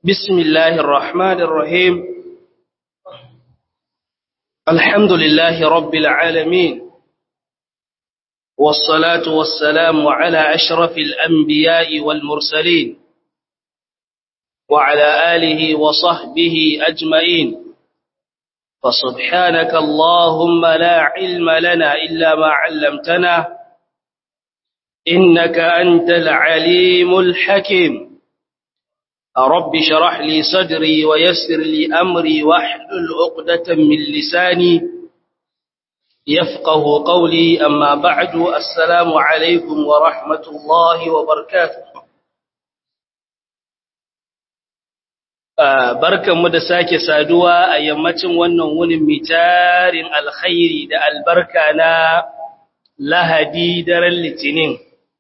بسم الله الرحمن الرحيم الحمد لله رب العالمين والصلاة والسلام على أشرف الأنبياء والمرسلين وعلى آله وصحبه أجمعين فسبحانك اللهم لا علم لنا إلا ما علمتنا إنك أنت العليم الحكيم رب شرح لي صدري ويسر لي أمري واحلل عقدة من لساني يفقه قولي أما بعد السلام عليكم ورحمة الله وبركاته barkanmu da sake saduwa a yammacin wannan wunin mitarin alkhairi da albarka na lahadi daren litinin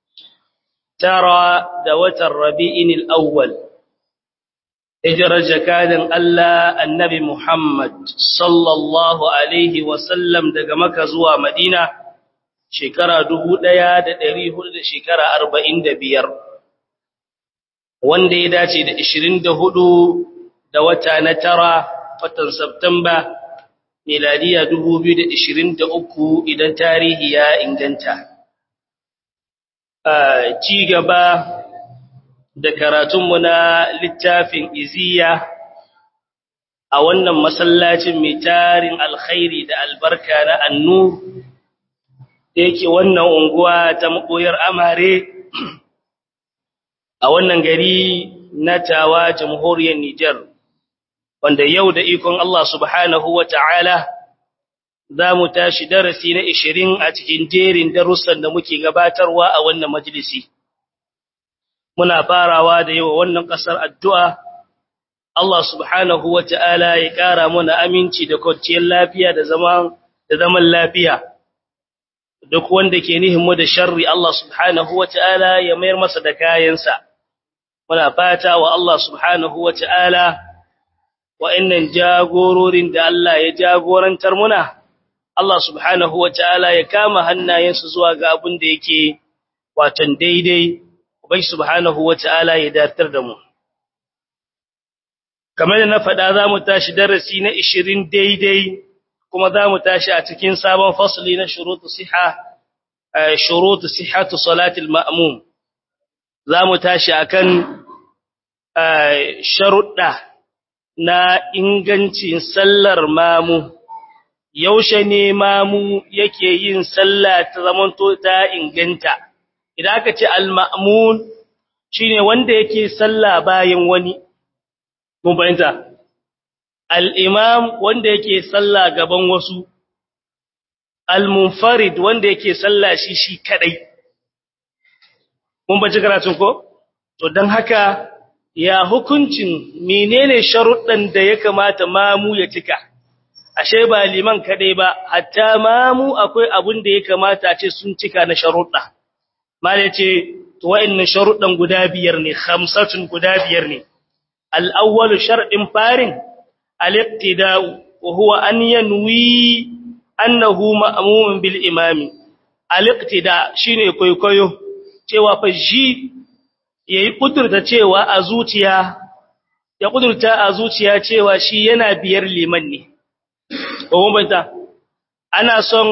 tara da watan rabi'in al'awwal hijirar jakadin Allah annabi Muhammad sallallahu alaihi wasallam daga maka zuwa madina shekara dubu ɗaya da ɗari hudu da shekara arba'in da biyar wanda ya dace da ishirin da hudu da wata na tara watan Septemba miladiya 2023 idan tarihi ya inganta. Ci gaba da karatunmu na littafin iziya a wannan masallacin mai tarin alkhairi da albarka na annu da yake wannan unguwa ta maɓoyar amare a wannan gari na tawa jamhuriyar Nijar. wanda yau da ikon Allah subhanahu wa ta'ala za mu tashi darasi na ishirin a cikin jerin darussan da muke gabatarwa a wannan majalisi. Muna farawa da yawa wannan ƙasar addu'a, Allah subhanahu wa ta'ala ya ƙara muna aminci da kwanciyar lafiya da zaman lafiya. Duk wanda ke nihinmu da sharri Allah subhanahu wa ta'ala ya mayar masa da kayansa. Muna fata wa Allah subhanahu wa ta'ala wa'annan jagororin da Allah ya jagorantar muna, Allah subhanahu wa ta'ala ya kama hannayensu zuwa ga abin da yake watan daidai, Ubai subhanahu wa ta'ala ya datar da mu. Kamar da na faɗa za mu tashi darasi na ishirin daidai, kuma za mu tashi a cikin sabon fasali na shurutu siha, shurutu sihatu salatul ma'amum. Za mu tashi a kan sharuɗa. na ingancin sallar mamu yaushe ne mamu yake yin sallah ta zamanto ta inganta idan aka ce al-ma'mun shine wanda yake sallah bayan wani mun fahimta al-imam wanda yake sallah gaban wasu al-munfarid wanda yake sallah shi shi kadai mun bace karatun ko to dan haka ya hukuncin menene sharuɗan da ya kamata mamu ya cika ashe ba liman kadai ba hatta mamu akwai abun da ya kamata a ce sun cika na sharuɗa mala ce to wa'annan sharuɗan guda biyar ne khamsatun guda biyar ne al-awwal shar'in farin al-iqtida'u wa huwa an yanwi annahu ma'mumun bil imami al-iqtida shine kwaikwayo cewa fa shi ya yi ƙudurta cewa a zuciya ya ƙudurta a zuciya cewa shi yana biyar liman ne banta ana son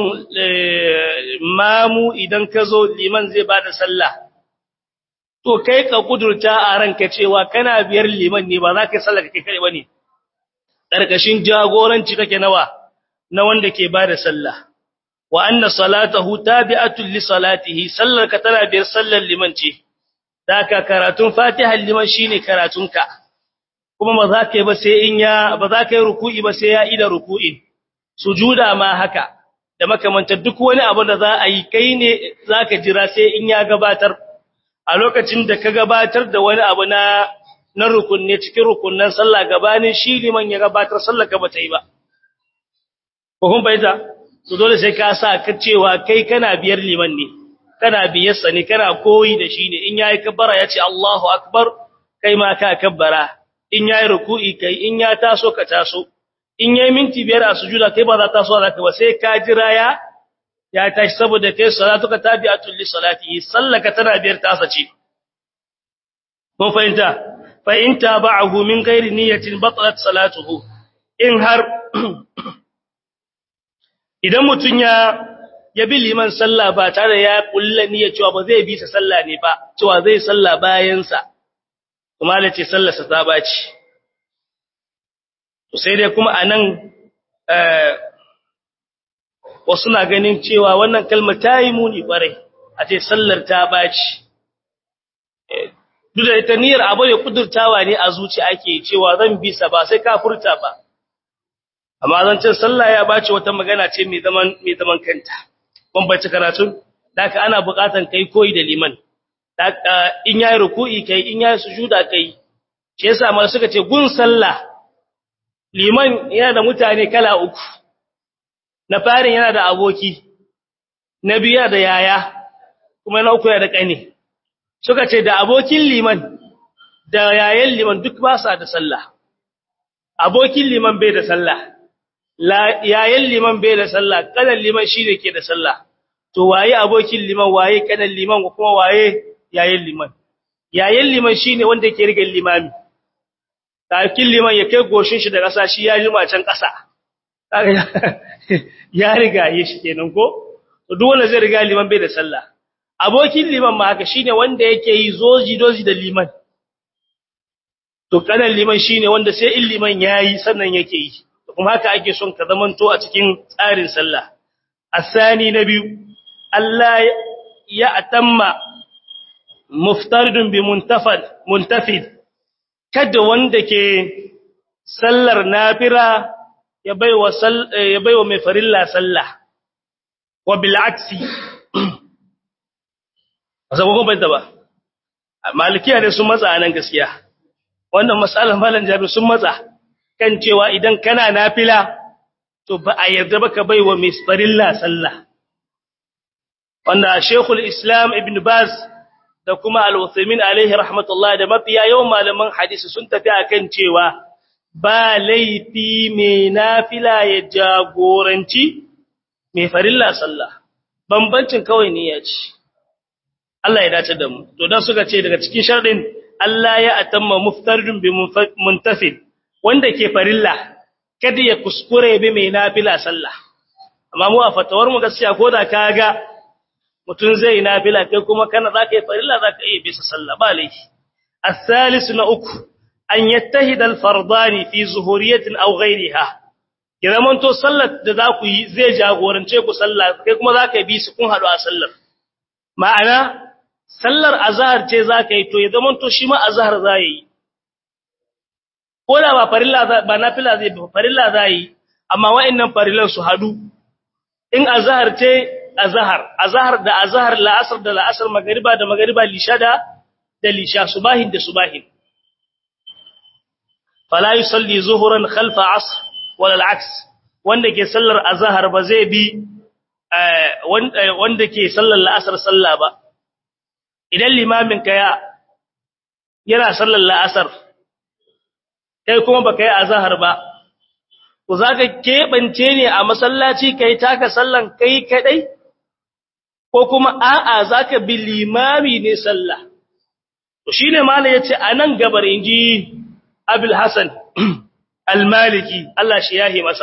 mamu idan ka zo liman zai ba da sallah to kai ka ƙudurta a ranka cewa kana biyar liman ne ba za ka yi sallah ka kai kare ba ne ƙarƙashin jagoranci kake nawa na wanda ke ba da sallah wa anna salatahu tabi'atul li salatihi sallar ka tana biyar sallar liman ce Daka karatun Fatiha liman shine karatunka kuma ba za ka yi ba sai in ya ba za ka yi ruku'i ba sai ya ida ruku'in sujuda ma haka da makamanta duk wani abu da za a yi kai ne za ka jira sai in ya gabatar a lokacin da ka gabatar da wani abu na na rukunne cikin rukunnan sallah gabanin shi liman ya gabatar sallar ka bata yi ba ko kun bayyana to dole sai ka sa ka cewa kai kana biyar liman ne kana biyarsa ne kana koyi da shi ne in yayi kabbara ya ce Allahu akbar kai ma ka kabbara in yayi ruku'i kai in ya taso ka taso in yayi minti biyar a sujuda kai ba za ta so za ka ba sai ka jira ya ya tashi saboda kai salatuka tabi'atul li salatihi sallaka tana biyar tasa ce mun fahimta fa in tabahu min ghairi niyyatin batalat salatuhu in har idan mutun ya ya bi liman sallah ba tare ya kulla niyya cewa ba zai bi ta sallah ne ba cewa zai sallah bayan sa kuma da ce sallar sa ta baci to sai dai kuma anan eh wasu na ganin cewa wannan kalmar ta yi muni kwarai a ce sallar ta baci duk da ita niyyar abu ne kudurtawa ne a zuci ake cewa zan bi sa ba sai ka furta ba amma zancin sallah ya bace wata magana ce mai zaman mai zaman kanta bambanci karatu daka ana buƙatan kai koyi da liman daka in yayi ruku'i kai in yayi sujuda kai shi yasa mal suka ce gun sallah liman yana da mutane kala uku na farin yana da aboki na biya da yaya kuma na uku yana da kane suka ce da abokin liman da yayan liman duk ba sa da sallah abokin liman bai da sallah yayan liman bai da sallah kanan liman shi ne ke da sallah to waye abokin liman waye kanan liman kuma waye yayan liman yayan liman shi ne wanda ke rigar limami kakin liman ya kai goshin shi da ƙasa shi ya jima can ƙasa ya riga yi shi kenan ko to duk wanda zai riga liman bai da sallah abokin liman ma haka shine wanda yake yi zoji doji da liman to kanan liman shine wanda sai in liman yayi sannan yake yi kuma haka ake son ka zamanto a cikin tsarin sallah asani na biyu Allah ya atamma muftaridun bi muntafad muntafid kada wanda ke sallar nafira ya baiwa ya baiwa mai farilla sallah wa bil aksi zaba ko bai ba malikiya ne sun matsa nan gaskiya wannan masalan malan jabi sun matsa kan cewa idan kana nafila to ba a yarda ba ka baiwa mai farilla sallah wanda Sheikhul Islam Ibn Baz da kuma Al-Uthaymeen alaihi rahmatullah da mafiya yawan malaman hadisi sun tafi akan cewa ba laifi mai nafila ya jagoranci mai farilla sallah bambancin kawai niyya ce Allah ya dace da mu to dan suka ce daga cikin sharadin Allah ya atamma muftaridun bi muntafid wanda ke farilla kada ya kuskure bi mai nafila sallah amma mu a fatawar mu gaskiya ko da kaga mutun zai nafila kai kuma kana zaka yi farilla zaka yi bisa sallah ba laifi الثالث na uku an yattahida al-fardani fi zuhuriyatin aw ghayriha idan mun to sallar da za ku yi zai jagorance ku sallah kai kuma zaka yi bisu kun hadu a sallar ma'ana sallar azhar ce zaka yi to ya zaman to shi ma azhar zai yi ko da ba farilla ba nafila zai ba farilla zai yi amma wa'annan farillan su hadu in azhar ce azhar azhar da azhar la'asr da la'asr magriba da magriba lisha da da lisha subahin da subahin fala yusalli zuhuran khalfa asr wala al'aks wanda ke sallar azhar ba zai bi wanda ke sallar la'asar sallah ba idan limamin ka ya yana sallar la'asar kai kuma baka yi azhar ba ku zaka kebance ne a masallaci kai taka sallan kai kadai ko kuma a'a zaka bi limami ne sallah to shine malai yace anan gabar inji Abul Hasan Al-Maliki Allah shi yahi masa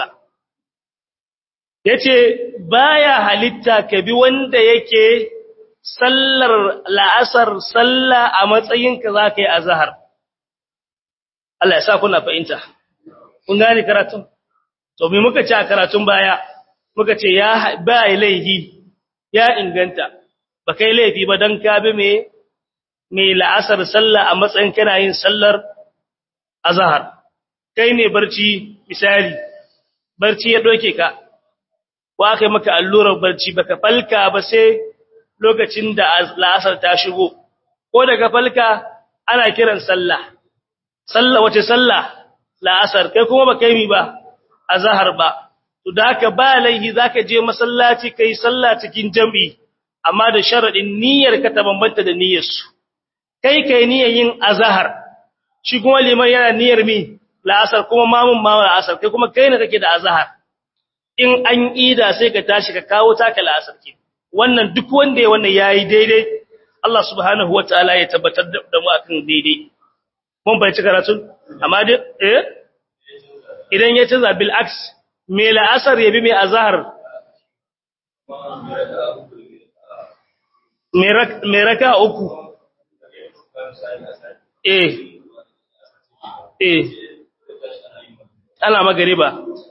yace baya halitta ka bi wanda yake sallar la'asar salla a matsayin ka zaka yi azhar Allah ya sa kuna fahimta kun gane karatun to me muka ce a karatun baya muka ce ya ba laihi ya inganta ba kai laifi ba dan ka bi me me la'asar salla a matsayin kana yin sallar azhar kai ne barci misali barci ya doke ka wa kai maka allurar barci baka falka ba sai lokacin da la'asar ta shigo ko daga falka ana kiran sallah sallah wace sallah la'asar kai kuma baka yi ba azhar ba to da haka ba laihi zaka je masallaci kai sallah cikin jami'i amma da sharadin niyyar ka ta bambanta da niyyar su kai kai niyyar yin azhar shi kuma liman yana niyyar mi la'asar kuma mamun ma la'asar kai kuma kai ne kake da azhar in an ida sai ka tashi ka kawo taka la'asar ke wannan duk wanda ya wannan yayi daidai Allah subhanahu wataala ya tabbatar da mu akan daidai mun bai ci karatun amma dai eh idan ya canza bil aks me la'asar yabi mai azhar me raka uku eh eh ana magariba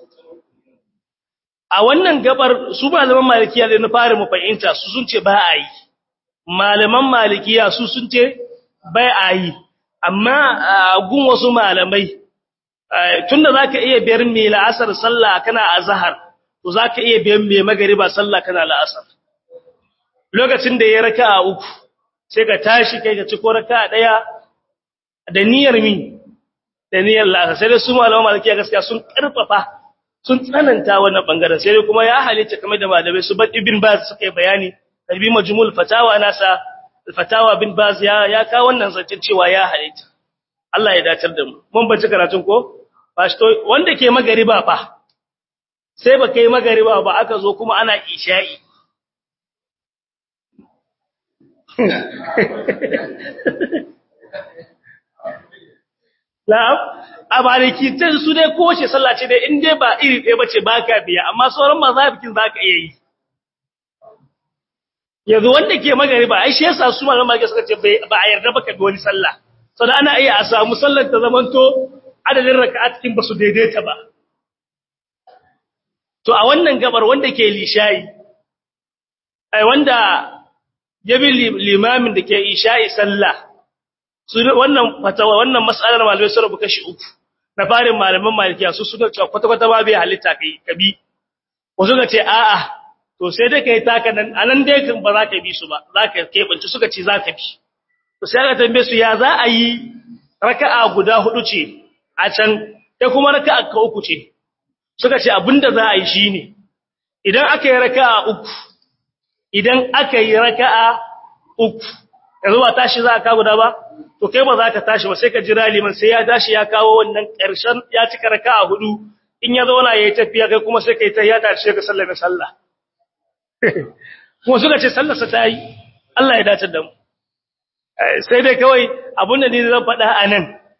a wannan gabar su malaman malikiya da na fara mu fahimta su sun ce ba a yi malaman malikiya su sun ce bai a yi amma gun wasu malamai tunda zaka iya biyar mai la'asar sallah kana azhar to zaka iya biyar mai magariba sallah kana la'asar lokacin da ya raka'a uku sai ka tashi kai ka ci ko raka'a daya da niyyar mi da niyyar la'asar sai dai su malaman malikiya gaskiya sun karfafa sun tsananta wannan bangaren sai dai kuma ya halitta kamar da malamai su bar ibn baz suka yi bayani kalbi majmul fatawa nasa fatawa bin baz ya ya ka wannan zancin cewa ya halitta Allah ya dacar da mu mun bace karatun ko to wanda ke magariba fa sai ba kai magariba ba aka zo kuma ana isha'i Na'am, a maliki ta su dai kowace sallah ce dai in dai ba iri ɗaya bace baka biya, amma sauran mazafikin zaka iya yi. Yanzu wanda ke magari ba, ai shi yasa su malaman maliki suka ce ba a yarda baka bi wani sallah. Sau ana iya a samu sallar ta zamanto adadin raka'at in ba su daidaita ba. To a wannan gabar wanda ke lishayi, ai wanda ya bi limamin da ke isha'i sallah, su wannan fatawa wannan mas'alar malamai sun rubuta kashi uku na farin malaman malikiya su suka ce kwata kwata ba bai halitta kai kabi wasu ga ce a'a to sai dai kai taka nan anan dai kan ba za ka bi su ba za ka kebanci suka ce za ka bi to sai aka tambaye su ya za a yi raka'a guda hudu ce a can da kuma raka'a ka uku ce suka ce abinda za a yi shine idan aka yi raka'a uku idan aka yi raka'a uku yanzu ba tashi za ka guda ba to kai ba za ka tashi ba sai ka jira liman sai ya tashi ya kawo wannan ƙarshen ya cika raka'a hudu in ya zauna yayi tafiya kai kuma sai kai ta ya tashi ka sallame sallah kuma suka ce sallar sa tayi Allah ya dace da mu sai dai kawai abun da ni zan faɗa anan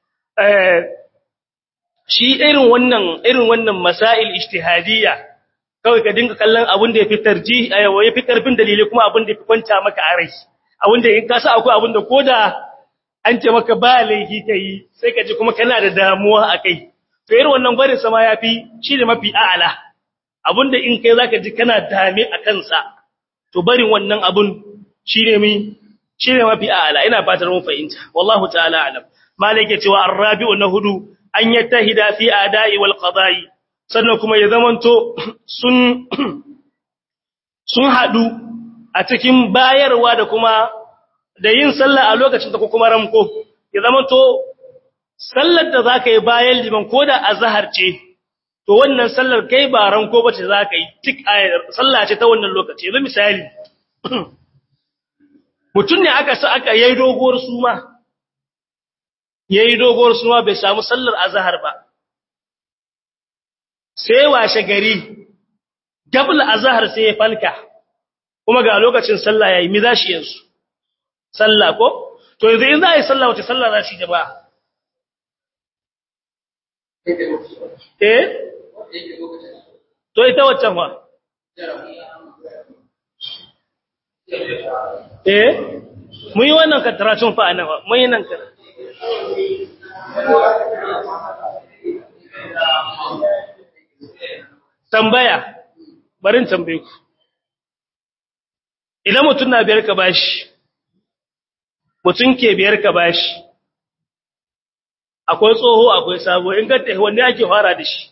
shi irin wannan irin wannan masail ijtihadiyya kawai ka dinga kallon abun da ya fi tarji ya fi karfin dalili kuma abun da ya fi kwanta maka a rai abun da in ka sa akwai abun da koda an ce maka ba laifi kai sai ka ji kuma kana da damuwa akai to irin wannan gwarin sama yafi shi ne mafi a'ala abunda in kai zaka ji kana dame a kansa to barin wannan abun shine mi shine mafi a'ala ina fatar mun fahimta wallahu ta'ala alam malike cewa arrabi'u na hudu an yattahida fi ada'i wal qada'i sannan kuma ya zamanto sun sun hadu a cikin bayarwa da kuma da yin sallah a lokacin ta ko kuma ramko ya zama to sallar da zaka yi bayan liman ko da azhar ce to wannan sallar kai ba ranko bace zaka yi tik sallah ce ta wannan lokaci yanzu misali mutun ne aka sa aka yayi doguwar suma yayi doguwar suma bai samu sallar azhar ba sai washe gari gabl azhar sai ya falka kuma ga lokacin sallah yayi mi zashi yanzu sallah ko to yanzu in za a yi sallah wace sallah za shi jama'a eh to ita waccan wa eh mun yi wannan kataracin fa anan mun yi nan ka tambaya barin tambaye ku idan mutum na biyar ka bashi mutum ke biyar ka bashi akwai tsoho akwai sabo in ka tafi wanne ake fara da shi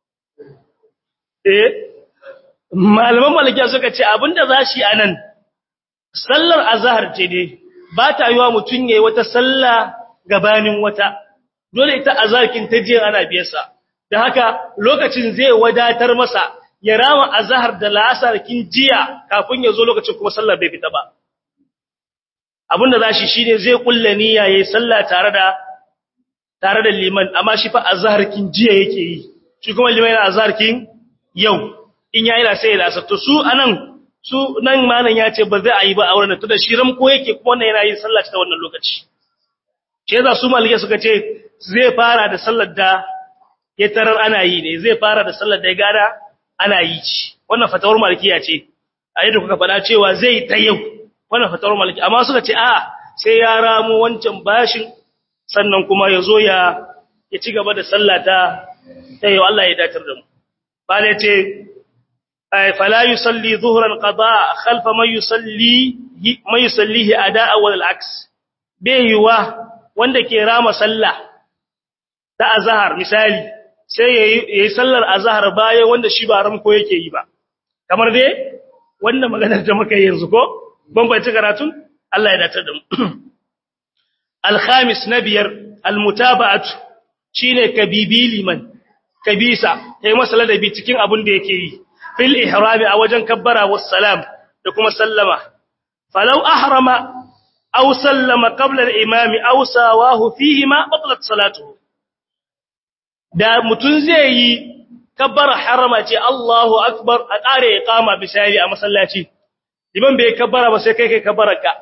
eh malaman malikiya suka ce abinda za shi anan sallar azhar ce ne ba ta yiwa mutum yayi wata sallah gabanin wata dole ita azharkin ta je ana biyarsa da haka lokacin zai wadatar masa ya rama azhar da la'asar kin jiya kafin ya zo lokacin kuma sallar bai fita ba abinda zashi shine zai kulle niyya yayin sallah tare da tare da liman amma shi fa azhar kin jiya yake yi shi kuma liman yana azhar kin yau in yayi da sai da asar to su anan su nan malam ya ce ba zai ayi ba auren to da shi ramko yake kuma wannan yana yin sallah ta wannan lokaci ce za su malike suka ce zai fara da sallar da ya tarar ana yi ne zai fara da sallar da ya gada ana yi ci wannan fatawar malikiya ce a yadda kuka faɗa cewa zai ta yau wannan fatawar maliki amma suka ce a sai ya ramo wancan bashin sannan kuma ya zo ya ya ci gaba da sallah ta ta yau Allah ya datar da mu bale ce fala yusalli dhuhran qada khalfa man yusalli man yusallihi ada'a wal aks yiwa wanda ke rama sallah ta azhar misali sai yayi sallar azhar bayan wanda shi ba ramko yake yi ba kamar dai wannan maganar da muka yi yanzu ko ban bai karatun Allah ya datar da mu al-khamis nabiyar al-mutaba'atu shine kabibi liman kabisa kai masa ladabi cikin abin da yake yi fil ihrami a wajen kabbara was salam da kuma sallama falau ahrama aw sallama qabla al-imami aw sawahu fihi ma batlat salatuhu da mutun zai yi kabbara harama ce Allahu akbar a kare iqama bisari a masallaci liman bai kabbara ba sai kai kai kabbaraka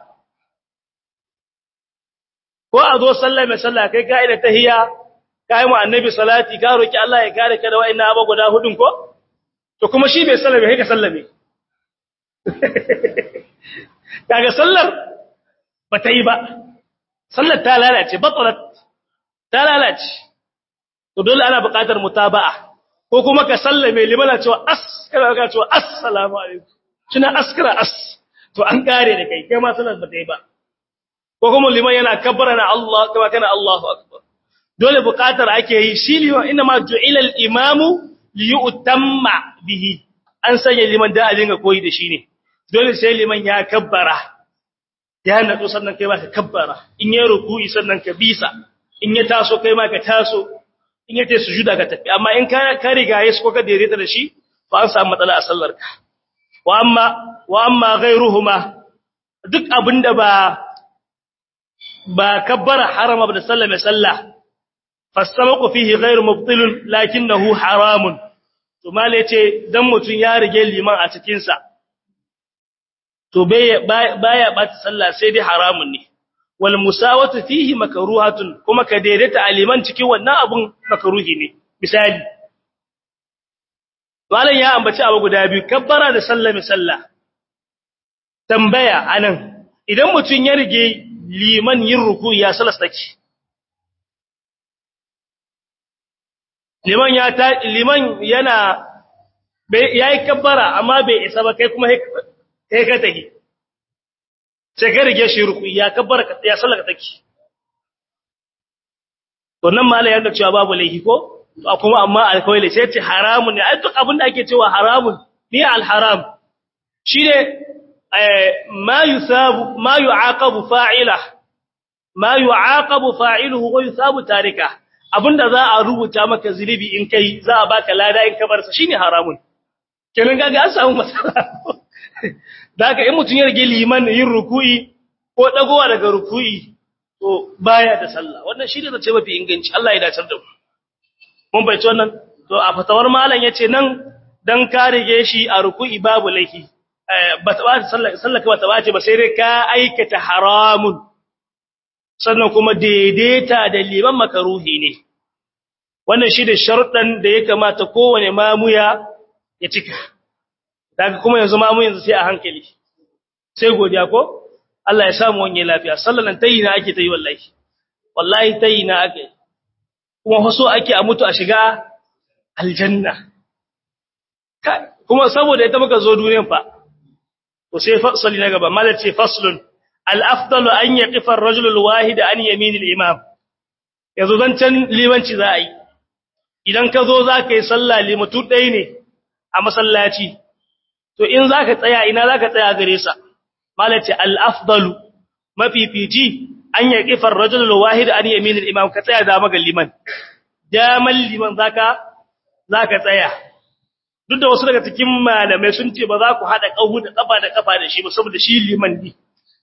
ko a zo sallah mai sallah kai ka'ida tahiyya kai mu annabi salati ka roki Allah ya kare ka da wa'annan abu guda hudun ko to kuma shi bai sallame kai ka sallame kaga sallar ba ta yi ba sallar ta lalace batalat ta lalace to dole ana buƙatar mutaba'a ko kuma ka sallame limana cewa as kana ka cewa assalamu alaikum kina askara as to an kare da kai kai ma sallar ba ta yi ba ko kuma liman yana kabbara na Allah kuma kana Allahu akbar dole buƙatar ake yi shi liman inna ma ju'ila al-imamu li yu'tamma bihi an sanya liman da a dinga koyi da shi ne dole sai liman ya kabbara ya natsu sannan kai ma ka kabbara in ya ruku'i sannan ka bisa in ya taso kai ma ka taso in ya tayi sujuda ka tafi amma in ka ka riga yayi ko ka daidaita da shi fa an samu matsala a sallar ka wa amma wa amma ghayruhuma duk abinda ba ba kabbara harama ba da sallame sallah fasamaqu fihi ghayru mubtilun lakinnahu haramun to mala yace dan mutun ya rige liman a cikin sa to baya bata sallah sai dai haramun ne wal musawatu fihi makruhatun kuma ka daidaita aliman cikin wannan abun makruhi ne misali malan ya ambaci abu guda biyu kabbara da sallame sallah tambaya anan idan mutun ya rige liman yin ruku ya salastaki liman ya ta liman yana yayi kabbara amma bai isa ba kai kuma kai ka tahi sai ka rige shi ruku ya kabbara ka ya sallaka take to nan malai yanda cewa babu laifi ko kuma amma alkawai sai ce haramun ne ai duk abin da ake cewa haramun ni alharam shine ma yusabu ma yu'aqabu fa'ila ma yu'aqabu fa'iluhu wa yusabu tarika abinda za a rubuta maka zulubi in kai za a baka lada in ka bar sa shine haramun kenan kaga an samu matsala daga in mutun ya rige liman yin ruku'i ko dagowa daga ruku'i to baya da sallah wannan shine zace mafi inganci Allah ya dace da mu mun bai wannan to a fatawar malam yace nan dan ka rige shi a ruku'i babu laifi ba ta ba sallah sallah ba ta bace ba sai dai ka aikata haramun sannan kuma daidaita da liman makaruhi ne wannan shi da sharuɗan da ya kamata kowane mamuya ya cika daga kuma yanzu mamu yanzu sai a hankali sai godiya ko Allah ya samu wani lafiya sallalan tayi na ake tayi wallahi wallahi tayi na ake kuma haso ake a mutu a shiga aljanna kuma saboda ita muka zo duniyan fa to sai fasali na gaba malal ce faslun al-afdalu an yaqifa ar-rajul al-wahid an yamin al-imam yanzu zancan limanci za a yi idan ka zo za ka yi sallah limatu ɗaya ne a masallaci to in za ka tsaya ina za ka tsaya gare sa malace al-afdalu mafifici an yaqifa ar-rajul al-wahid an yamin al-imam ka tsaya da maga liman damal liman zaka zaka tsaya duk da wasu daga cikin malamai sun ce ba za ku hada kahu da kafa da kafa da shi ba saboda shi liman ne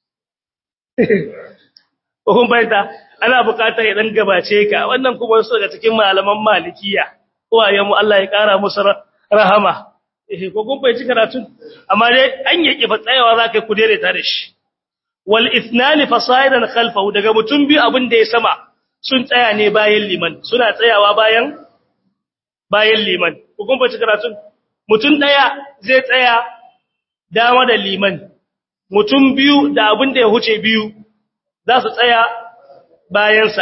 ko kun bayyana ana buƙatar ya dan gabace ka wannan kuma wasu daga cikin malaman malikiya uwayen mu Allah ya kara musu rahama eh ko kun bayyana karatun amma dai an yake fa tsayawa zaka ku daidaita da shi wal ithnani fasaidan khalfahu daga mutum biyu abin da ya sama sun tsaya ne bayan liman suna tsayawa bayan bayan liman hukun bace karatun mutum daya zai tsaya dama da liman mutum biyu da abin da ya huce biyu za su tsaya bayansa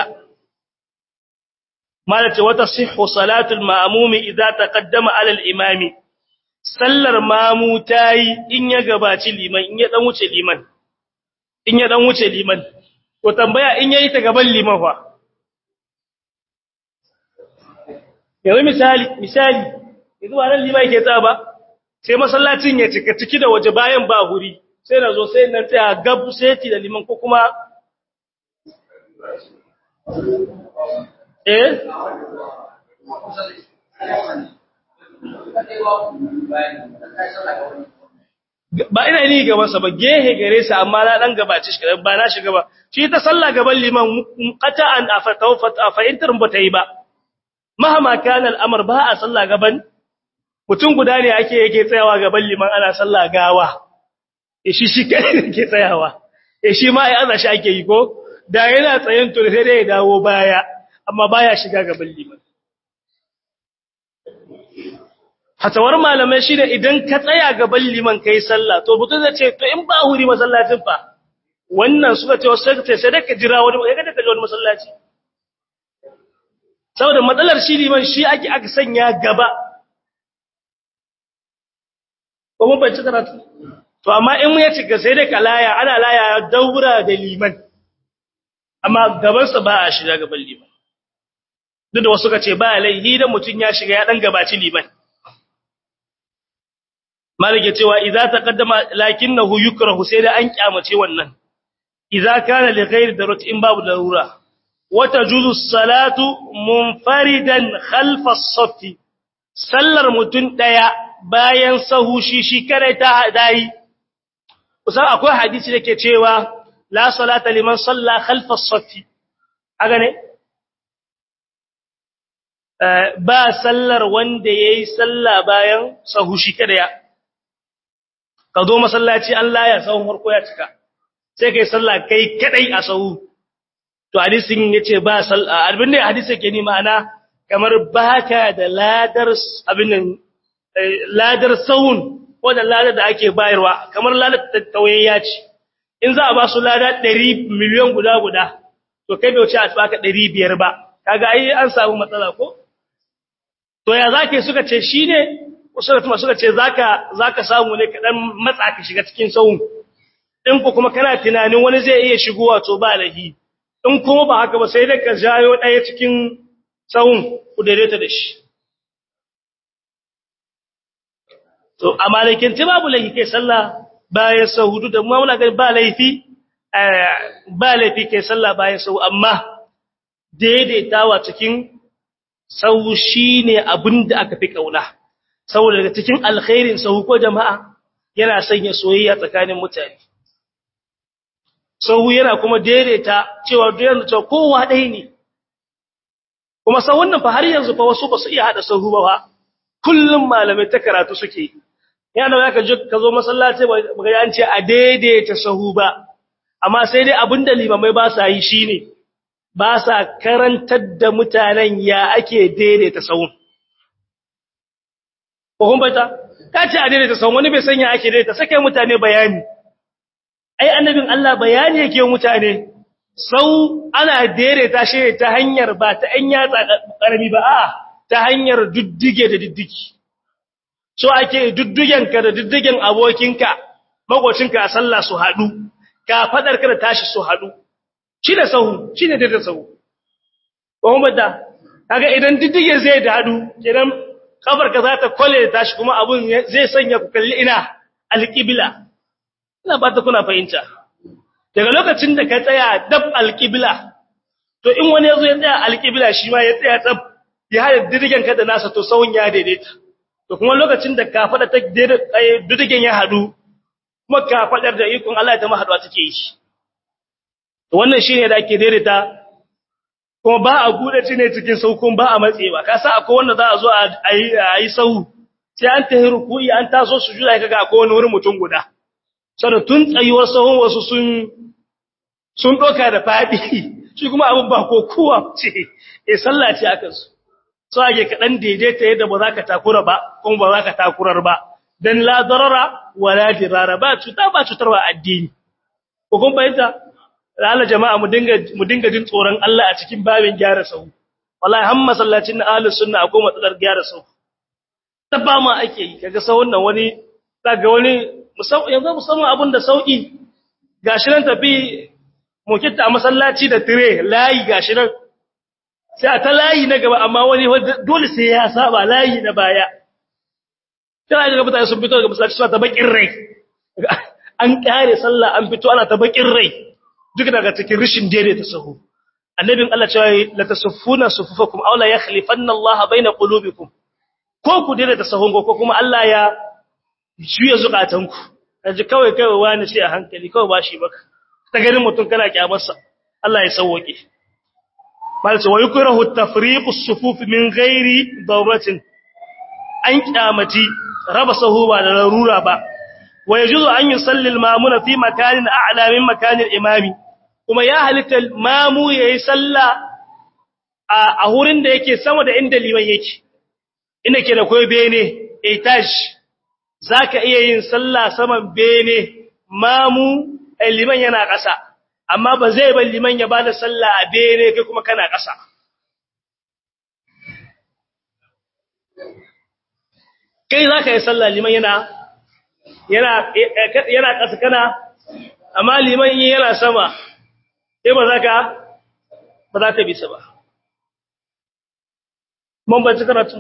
malace wata sihhu salatul ma'mumi idza taqaddama ala al-imami sallar mamu tayi in ya gabaci liman in ya dan wuce liman in ya dan wuce liman to tambaya in yayi ta gaban liman fa yanzu misali misali yanzu wannan liman yake tsaya ba sai masallacin ya cika ciki da waje bayan ba huri sai na zo sai nan tsaya gab sai da liman ko kuma eh ba ina ni gaban sa ba gehe gare sa amma na dan gabaci shi ba na shiga ba shi ta sallah gaban liman qata'an afatawfat afa'intar ba ta yi ba mahama kana al'amr ba a sallah gaban mutum guda ne ake yake tsayawa gaban liman ana sallah gawa e shi shi kai yake tsayawa e shi ma ai aza shi ake yi ko da yana tsayen to sai dai ya dawo baya amma baya shiga gaban liman hatawar malamai shi ne idan ka tsaya gaban liman kai sallah to mutum zai ce to in ba huri masallacin fa wannan suka ce wasu sai sai ka jira wani ya kada ka ji wani masallaci saboda matsalar shi liman shi ake aka sanya gaba ko mun bai karatu to amma in mu ya cika sai dai ka laya ana laya daura da liman amma gaban sa ba a shiga gaban liman duk da wasu ka ce ba laihi da mutun ya shiga ya dan gabaci liman malike cewa idza taqaddama lakinnahu yukrahu sai da an kyamace wannan idza kana li ghairi darurat in babu darura wa tajuzu salatu munfaridan khalfa as-saff sallar mutun daya bayan sahu shi shi kare ta dai kusan akwai hadisi dake cewa la salata liman salla khalfa as-saff aga ne ba sallar wanda yayi salla bayan sahu shi kare ya ka zo masallaci Allah ya sahun farko ya cika sai kai sallah kai kadai a sahu to hadisin yace ba sallah abin da hadisi yake ni ma'ana kamar baka da ladar abin nan ladar sahun ko da ladar da ake bayarwa kamar ladar tattawayya ce in za a ba su lada 100 miliyan guda guda to kai bai wuce a baka 500 ba kaga ai an samu matsala ko to ya zake suka ce shine usulatuma suka ce zaka zaka samu ne kadan matsa ka shiga cikin sahun in ku kuma kana tunanin wani zai iya shigowa to ba lahi in kuma ba haka ba sai dai ka jayo daya cikin sahun ku daidaita da shi to a malikin ti babu lahi kai sallah bayan sahudu da mu muna ga ba laifi ba laifi kai sallah bayan sahu amma daidaitawa cikin sahu shine abinda aka fi kauna saboda daga cikin alkhairin sahu ko jama'a yana sanya soyayya tsakanin mutane sahu yana kuma daidaita cewa duk cewa kowa ɗaya ne kuma sau wannan fa har yanzu fa wasu ba su iya hada sahu ba kullum malamai ta karatu suke yana da ka je ka zo masallaci ba ga an ce a daidaita sahu ba amma sai dai abinda limamai ba sa yi shine ba sa karantar da mutanen ya ake daidaita sahun ko kun baita ka ce a daidaita sahun wani bai sanya ake daidaita sake mutane bayani ai annabin Allah bayani yake mutane sau ana daidaita shi ta hanyar ba ta an yatsa karami ba a ta hanyar duddige da diddigi so ake duddugenka da diddigen abokinka makocinka a sallah su haɗu ka fadar ka da tashi su haɗu shi da sahu shi ne da sahu ko kuma da kaga idan diddige zai da haɗu kenan kafar ka za ta kwale da tashi kuma abun zai sanya ku kalli ina alqibla ina ba ta kuna fahimta daga lokacin da ka tsaya dab alqibla to in wani yazo ya tsaya alqibla shi ma ya tsaya tsab ya hada diddigen ka da nasa to sahun ya daidaita to kuma lokacin da ka fada ta diddigen ya haɗu kuma ka fadar da ikon Allah ta mahaɗuwa take yi to wannan shine da ake daidaita kuma ba a gude shi ne cikin saukun ba a matsewa ka sa akwai wanda za a zo a yi sau sai an tahi ruku'i an taso su juda kaga akwai wani wurin mutum guda saboda tun tsayuwar sahun wasu sun sun doka da fadi shi kuma abin ba ko kowa ce eh sallah ce aka su so ake kadan daidaita yadda ba za ka takura ba kuma ba za ka takurar ba dan la darara wala dirara ba cuta ba cutarwa addini ko kun bayyana Allah jama'a mu dinga mu dinga jin tsoron Allah a cikin babin gyara sahu wallahi har masallacin ahlus sunna akwai matsalar gyara sahu ta ba ma ake yi kaga sahun nan wani daga wani musamman yanzu musamman abin da sauki gashi nan tafi mukitta a masallaci da tire layi gashi nan sai a ta layi na gaba amma wani dole sai ya saba layi na baya kana ga mutane sun fito daga masallaci suna ta bakin rai an kare sallah an fito ana ta bakin rai duk daga cikin rishin daidaita sahu annabin Allah cewa la tasuffuna sufufakum aw la yakhlifanna Allah baina qulubikum ko ku daidaita sahun ko kuma Allah ya juya zukatanku kaji kawai kawai wani sai a hankali kawai bashi baka ta ganin mutum kana kyamarsa Allah ya sauke malaka wa yukrahu tafriqu as-sufuf min ghairi dawratin an kyamati raba sahu ba da larura ba wa yajuzu an yusalli al-mamuna fi makanin a'la min makanin imami kuma ya halitta mamu yayi sallah a hurin da yake sama da inda liman yake inda ke da koyi bene etage zaka iya yin sallah saman bene mamu liman yana ƙasa amma ba zai bar liman ya bada sallah a bene kai kuma kana ƙasa kai zaka yi sallah liman yana yana yana ƙasa kana amma liman yana sama sai ba za ka ba za ka bisa ba mun ba ci karatu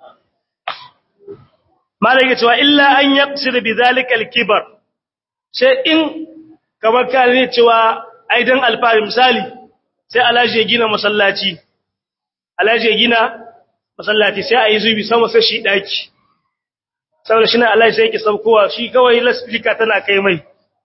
malaka cewa illa an yaqsir bi zalika al-kibar sai in kamar ka ne cewa ai dan alfari misali sai alaji ya gina masallaci alaji ya gina masallaci sai ayi zubi sama sai shi daki saboda shi ne alaji sai yake saukowa shi kawai lasfika tana kai mai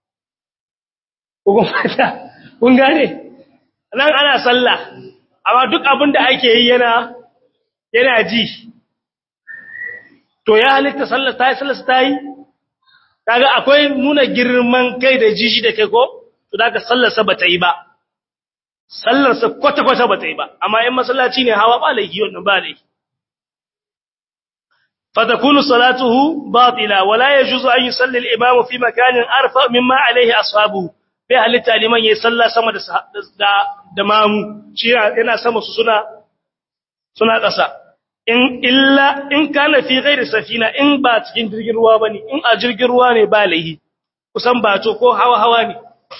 ko fata kun gane nan ana sallah amma duk abin da ake yi yana yana ji to ya halitta sallah ta yi sallah ta yi kaga akwai nuna girman kai da jiji da kai ko to da ka sallarsa ba ta yi ba sallarsa kwata-kwata ba ta yi ba amma in masallaci ne hawa ba laifi wannan ba laifi fatakunu salatuhu batila wala yajuzu an yusalli al-imam fi makanin arfa mimma alayhi ashabu bai halitta liman yayi sallah sama da da da mamu shi yana sama su suna suna ƙasa in illa in kana fi ghairi safina in ba cikin jirgin ruwa bane in a jirgin ruwa ne ba laihi kusan bato ko hawa hawa ne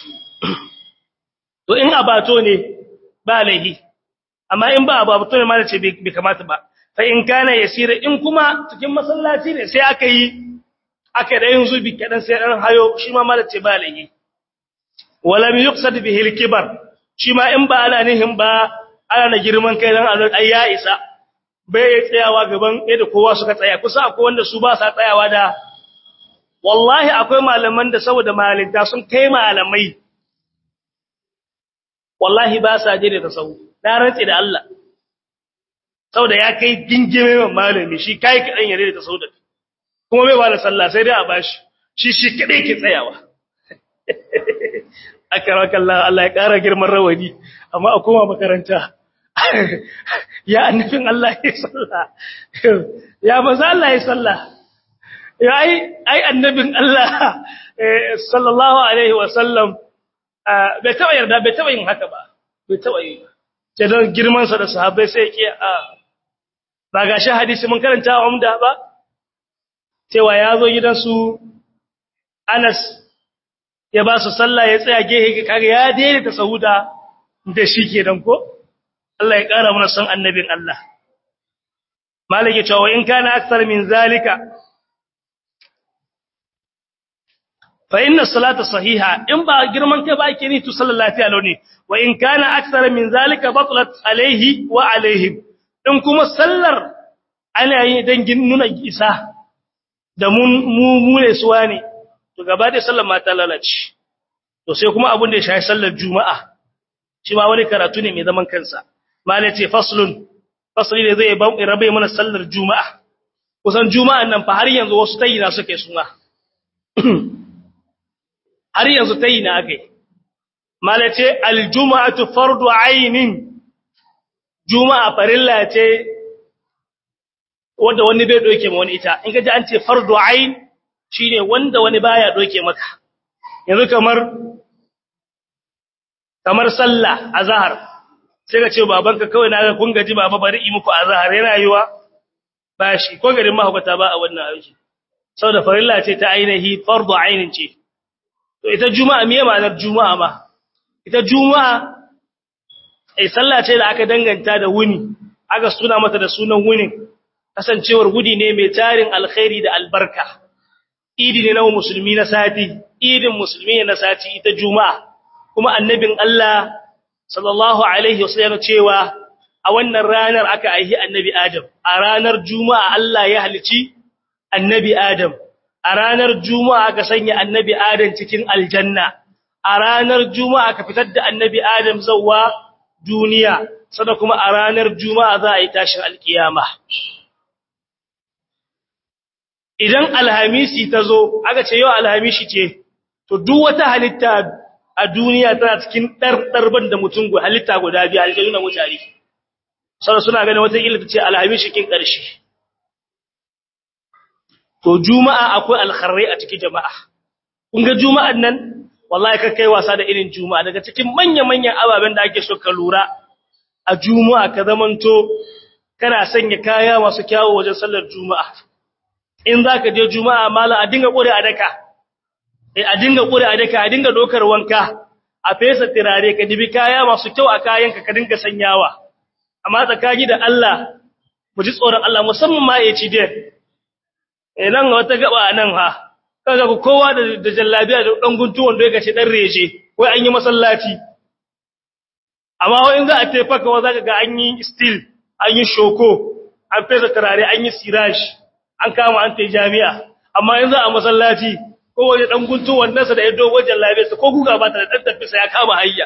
to in a bato ne ba laihi amma in ba bato ne ma da ce bai kamata ba fa in kana yasira in kuma cikin masallaci ne sai aka yi aka da yin zubi kadan sai dan hayo shi ma malace ba laihi walam yuqsad bihi al-kibar shi ma in ba ana nihin ba ana na girman kai dan ai ya isa bai tsayawa gaban yadda kowa suka tsaya kusa akwai wanda su ba sa tsayawa da wallahi akwai malaman da saboda malinta sun kai malamai wallahi ba sa je da tasawu na rantsi da Allah saboda ya kai gingime man malami shi kai kadan yare da tasawu da kuma bai ba da sallah sai dai a bashi shi shi kadai ke tsayawa akramakallah Allah ya kara girman rawani amma a koma makaranta ya annabin Allah ya sallah ya maza Allah ya sallah ya ai ai annabin Allah sallallahu alaihi wa sallam bai taba yarda bai taba yin haka ba bai taba yi ce don girman sa da sahabbai sai yake ba gashi hadisi mun karanta a umda ba cewa ya zo gidan su Anas ya ba su sallah ya tsaya gehe kaga ya daidaita sahuda da shi kenan ko Allah ya ƙara mana son annabin Allah. Malaki cewa in kana aksar min zalika fa inna salata sahiha in ba girman kai ba ake ni to sallar lafiya lau ne wa in kana aksar min zalika batlat alaihi wa alaihim in kuma sallar ana yi dan nuna isa da mun mu mu ne suwa ne to gaba da sallar ma ta lalace to sai kuma abin da ya shafi sallar juma'a shi ma wani karatu ne mai zaman kansa malai ce faslun fasli ne zai rabe mana sallar juma'a kusan juma'an nan fa har yanzu wasu tayina suke suna har yanzu tayina akai malace aljum'atu fardu ainin juma'a farilla ce wanda wani bai doke ma wani ita in kaji an ce fardu ain shine wanda wani baya doke maka yanzu kamar kamar sallah azhar sai ka ce babanka kawai na ga kun gaji baba bari yi muku azhar yana yiwa bashi ko garin mahukata ba a wannan aiki saboda farilla ce ta ainihi fardu ainin ce to ita juma'a me ma'anar juma'a ma ita juma'a ai sallah ce da aka danganta da wuni aka suna mata da sunan wunin kasancewar gudi ne mai tarin alkhairi da albarka idi ne na musulmi na sati idin musulmi ne na sati ita juma'a kuma annabin Allah sallallahu alaihi wasallam cewa a wannan ranar aka aihi annabi Adam a ranar juma'a Allah ya halici annabi Adam a ranar juma'a aka sanya annabi Adam cikin aljanna a ranar juma'a aka fitar da annabi Adam zawwa duniya sada kuma a ranar juma'a za a yi tashin alkiyama idan alhamisi ta zo aka ce yau alhamisi ce to duk wata halitta a duniya tana cikin ɗarɗarban da mutum halitta guda biyu halittu na mutane sada suna ganin wata ilita ce alhamisi kin ƙarshe to juma'a akwai alkharrai a cikin jama'a kun ga juma'an nan wallahi ka kai wasa da irin juma'a daga cikin manya-manyan ababen da ake so ka lura a juma'a ka zamanto kana sanya kaya masu kyawu wajen sallar juma'a in za ka je juma'a mala a dinga ƙure a daka eh a dinga ƙure a daka a dinga dokar wanka a fesa tirare ka dibi kaya masu kyau a kayanka ka dinga sanyawa amma tsakani da Allah mu ji tsoron Allah musamman ma ya ci dai eh nan wata gaba nan ha kaga ku kowa da da jallabiya da dan guntu wanda yake ce dan reje wai an yi masallaci amma wai in za a tefa ka wa zaka ga an yi steel an yi shoko an fesa turare an yi sirash an kama an tai jami'a amma yanzu a masallaci ko wani dan guntu wannan sa da ya dogo jallabiya sa ko guga ba ta da dan tafisa ya kama hayya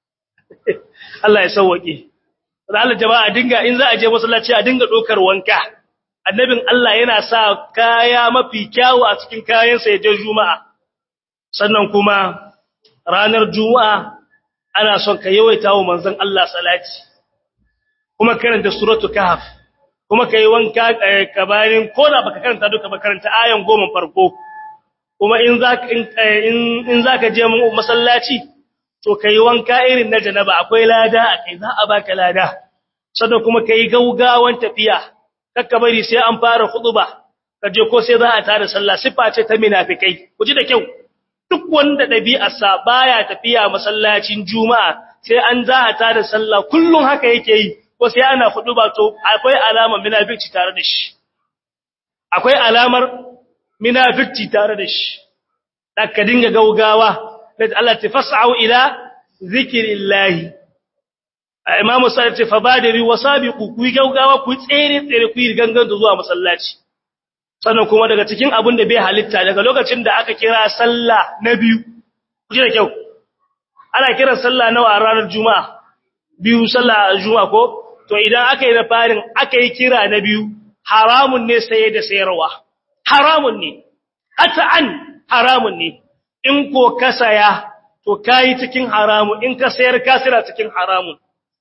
Allah ya sauwake da Allah jama'a dinga in za a je masallaci a dinga dokar wanka annabin Allah yana sa kaya mafi kyawu a cikin kayansa ya je juma'a sannan kuma ranar juma'a ana son ka yawaita wa manzon Allah salati kuma karanta suratul kahf kuma kai wanka kabarin koda baka karanta duka ba karanta ayan goma farko kuma in zaka in in zaka je masallaci to kai wanka irin na janaba akwai lada akai za a baka lada sannan kuma kai gaugawan tafiya kakka bari sai an fara khutba kaje ko sai za a tare sallah sifa ce ta munafikai kuji da kyau duk wanda dabi'arsa baya tafiya masallacin juma'a sai an za a tare sallah kullun haka yake yi ko sai ana khutba to akwai alamar munafici tare da shi akwai alamar munafici tare da shi dakka dinga gaugawa da Allah ta fas'au ila zikrillahi Imam Sa'id ce fa badiri wasabiqu ku yi gaugawa ku tsere tsere ku yi gangan zuwa masallaci sannan kuma daga cikin abin da bai halitta daga lokacin da aka kira sallah na biyu kuje da kyau ana kira sallah nawa a ranar juma'a biyu sallah juma'a ko to idan aka yi na farin aka yi kira na biyu haramun ne saye da sayarwa haramun ne hatta an haramun ne in ko ka saya to kai cikin haramun in ka sayar ka sira cikin haramun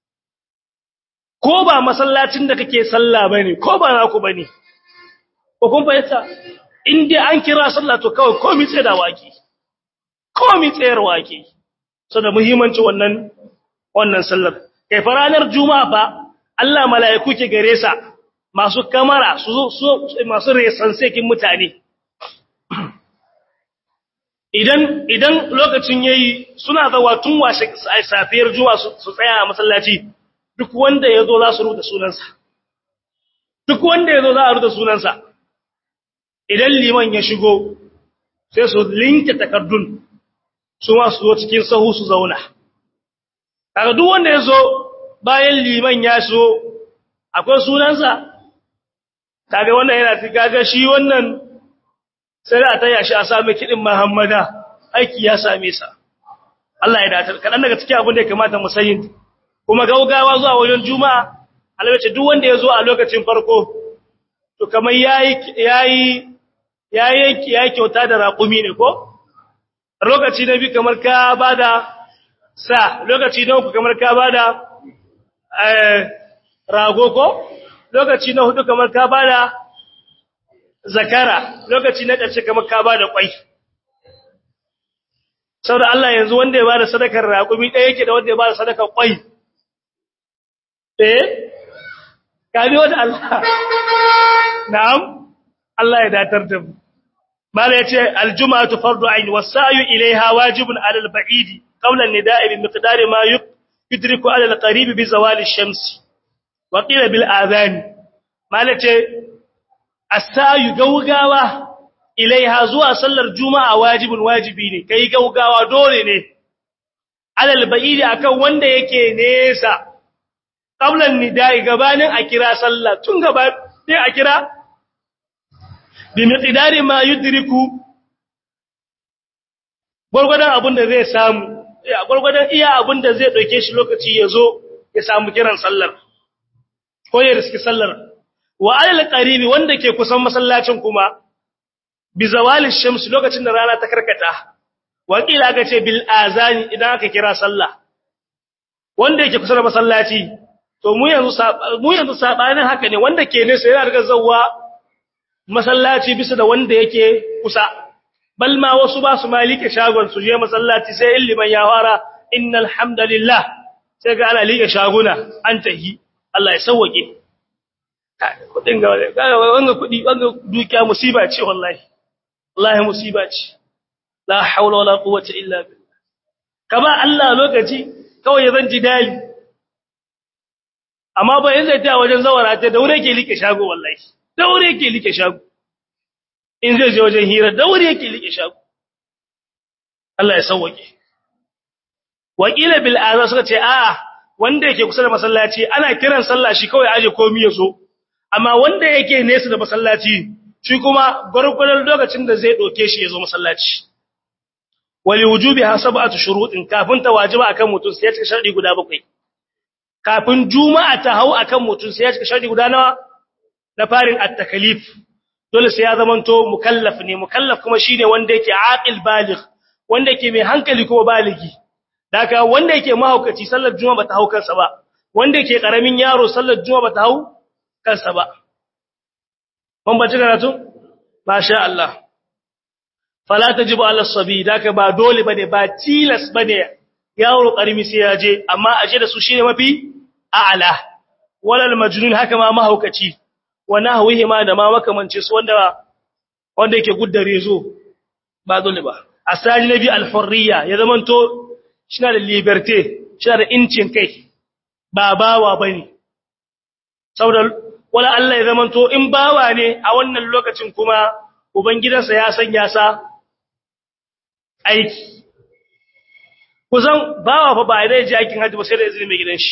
ko ba masallacin da kake sallah bane ko ba naku bane ko kun fahimta in dai an kira sallah to kawai komai tsaye da waki komai tsayar waki saboda muhimmanci wannan wannan sallar kai fa ranar juma'a fa Allah mala'iku ke gare sa masu kamara su su masu resansekin mutane idan idan lokacin yayi suna zawa tun washe safiyar juma'a su tsaya a masallaci duk wanda yazo za su rubuta sunansa duk wanda yazo za a rubuta sunansa idan liman ya shigo sai su linke takardun su ma su zo cikin sahu su zauna kaga duk wanda ya zo bayan liman ya so akwai sunansa kaga wannan yana ci kaga shi wannan sai da ta yashi a same kidin Muhammada aiki ya same sa Allah ya datar kadan daga cikin abin da ya kamata mu sani kuma gaugawa zuwa wajen juma'a alwace duk wanda ya zo a lokacin farko to kamar yayi yayi yayi yayi kyauta da raƙumi ne ko lokaci na bi kamar ka bada sa lokaci na uku kamar ka bada rago ko lokaci na hudu kamar ka bada zakara lokaci na ƙarshe kamar ka bada kwai saboda Allah yanzu wanda ya bada sadakar raƙumi ɗaya yake da wanda ya bada sadakar kwai eh kabi wanda Allah na'am Allah ya datar da mu mala yace aljum'atu fardu ayn was-sa'yu ilayha wajibun 'ala al-ba'idi قبل النداء بمقدار ما يدرك على القريب بزوال الشمس وقيل بالآذان مالته السعي غوغاوا إليها زوا صلى الجمعة واجب واجبي ne kai gaugawa dole ne alal ba'idi akan wanda yake nesa qabla nida'i gabanin a kira sallah tun gaba sai a kira bi miqdari ma yudriku gurgurdan abin da zai samu a gwargwadon iya abin da zai ɗauke shi lokaci ya zo ya samu kiran sallar ko ya riski sallar wa alal qaribi wanda ke kusan masallacin kuma bi zawali shams lokacin da rana ta karkata wa kila aka ce bil azani idan aka kira sallah wanda yake kusa da masallaci to mu yanzu mu yanzu sabanin haka ne wanda ke nesa yana daga zawwa masallaci bisa da wanda yake kusa bal ma wasu ba su malike shagon su je masallaci sai illiman ya fara innal hamdalillah sai ga ana like shaguna an tahi Allah ya sauke kudin ga wanga kudi wanga dukiya musiba ce wallahi wallahi musiba ce la haula wala quwwata illa billah kaba Allah lokaci kawai ya zan ji dali amma ba yanzu ta wajen zawara ta daure ke like shago wallahi daure ke like shago in zai je wajen hira daure yake like shago Allah ya sauke wakila bil azan suka ce a'a wanda yake kusa da masallaci ana kiran sallah shi kawai aje komai yazo amma wanda yake nesa da masallaci shi kuma gurgurdan lokacin da zai doke shi yazo masallaci wali wujubi hasabatu shurutin kafin ta wajiba akan mutum sai ya cika sharadi guda bakwai kafin juma'a ta hau akan mutum sai ya cika sharadi guda nawa na farin at-takalif dole sai ya zamanto mukallaf ne mukallaf kuma shine wanda yake aqil baligh wanda yake mai hankali kuma baligi daga wanda yake mahaukaci sallar juma'a bata hau kansa ba wanda yake karamin yaro sallar juma'a bata hau kansa ba mun bace karatu masha Allah fala tajibu ala sabi daga ba dole bane ba tilas bane yaro karimi sai ya je amma aje da su shine mafi a'ala walal majnun haka ma mahaukaci wa nahwihi ma da ma makamance su wanda wanda yake guddare zo ba dole ba asali nabi al-hurriya ya zamanto shina da liberté shina da incin kai ba bawa bane saboda wala Allah ya zamanto in bawa ne a wannan lokacin kuma ubangidansa ya sanya sa aiki kusan bawa fa ba zai je aikin haji ba sai da izinin mai gidan shi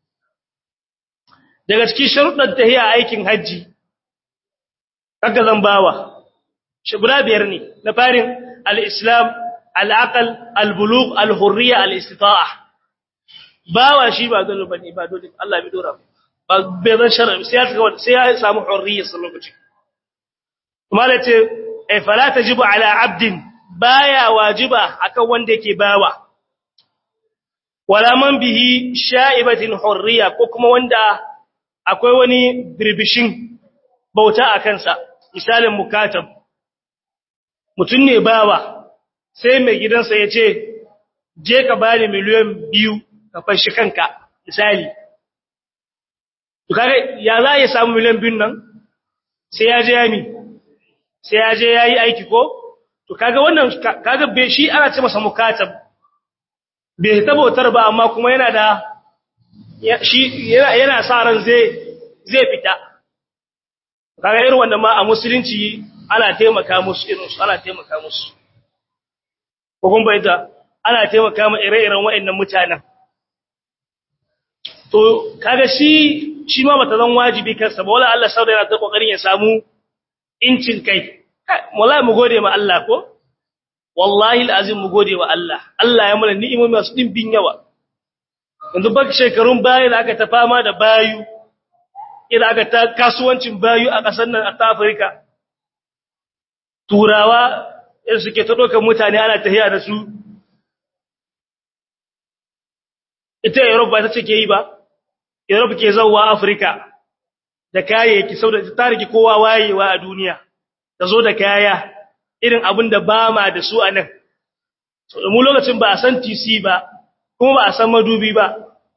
daga cikin sharuɗan tahiya aikin haji kaga zan bawa shi guda biyar ne na farin al-islam al-aql al-bulugh al-hurriya al-istita'a bawa shi ba dole bane ba dole Allah bai dora ba bai zan shar'i sai ya sai ya samu hurriya sallallahu alaihi wasallam kuma da ce ay fala tajibu ala abdin baya wajiba akan wanda yake bawa wala man bihi sha'ibatin hurriya ko kuma wanda akwai wani birbishin bauta a kansa misalin mukatab mutum ne bawa sai mai gidansa ya ce je ka bani miliyan biyu ka fashi kanka misali to kaga ya za ya samu miliyan biyun nan sai ya je yami sai ya je yayi aiki ko to kaga wannan kaga be shi ana ce masa mukatab bai tabbatar ba amma kuma yana da shi yana yana sa ran zai zai fita kaga irin wanda ma a musulunci ana taimaka musu irin su ana taimaka musu ko kun bayyana ana taimaka ma ire-iren waɗannan mutanen to kaga shi shi ma bata zan wajibi kansa ba wala Allah sauda yana ta kokarin ya samu incin kai wallahi mu gode ma Allah ko wallahi alazim mu gode wa Allah Allah ya mana ni'imomi masu dimbin yawa yanzu bak shekarun baya da aka ta fama da bayu idan aka ta kasuwancin bayu a ƙasar nan a Afirka turawa irin suke ta ɗaukar mutane ana tahiya da su ita Europe ba ta ce ke yi ba Europe ke zauwa Africa da kayayyaki saboda ta rike kowa wayewa a duniya ta zo da kaya irin abin da ba ma da su a nan mu lokacin ba a san TC ba kuma ba a san madubi ba